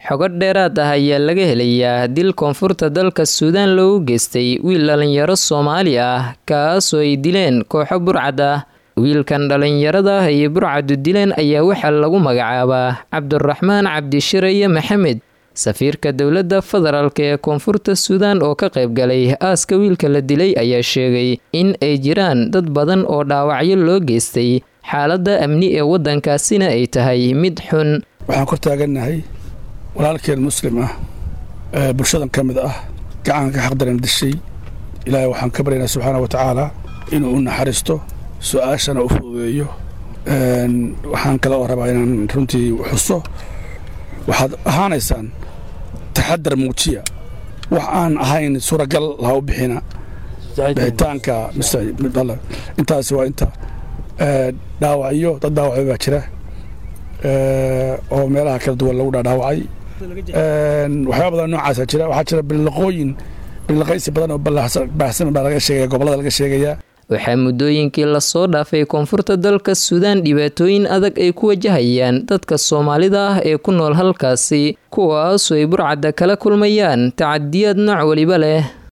xogo dheeraad ah ayaa laga helayaa dil koonfurta dalka suudaan loogu geystay wiil dhalinyaro soomaali ah kaasoo ay dileen kooxo burcad ah wiilkan dhalinyarada ah iyo burcadu dileen ayaa waxaa lagu magacaabaa cabdiraxmaan cabdishiraye maxamed safiirka dowladda federaalk ee koonfurta suudaan oo ka qayb galay aaska wiilka la dilay ayaa sheegay in ay jiraan dad badan oo dhaawacyo loo geystay xaaladda amni ee waddankaasina ay tahay mid xun waxaan kor taagannahay walaalkeen muslim ah ee bulshadan ka mid ah gacanka xaqdaran dishay ilaahay waxaan ka baryaynaa subxaana wa tacaala inuu u naxariisto su-aashana u fududeeyo waxaan kale oo rabaa inaan runtii xuso waxaad ahaanaysaan taxadar muujiya wax aan ahayn suuragal laha u bixina bixitaanka intaasi waa inta dhaawacyo dad dhaawacyo baa jira oo meelaha kala duwan lagu dhaadhaawacay waxyaaba badan noocaasa jira waxaa jira bilaqooyin bilaqaysi badan oo baahsan baa laga sheegaya gobollada laga sheegayaa waxaa muddooyinkii lasoo dhaafay koonfurta dalka suudaan dhibaatooyin adag ay ku wajahayaan dadka soomaalida ah ee ku nool halkaasi kuwaasoo ay burcadda kala kulmayaan tacadiyaad nooc weliba leh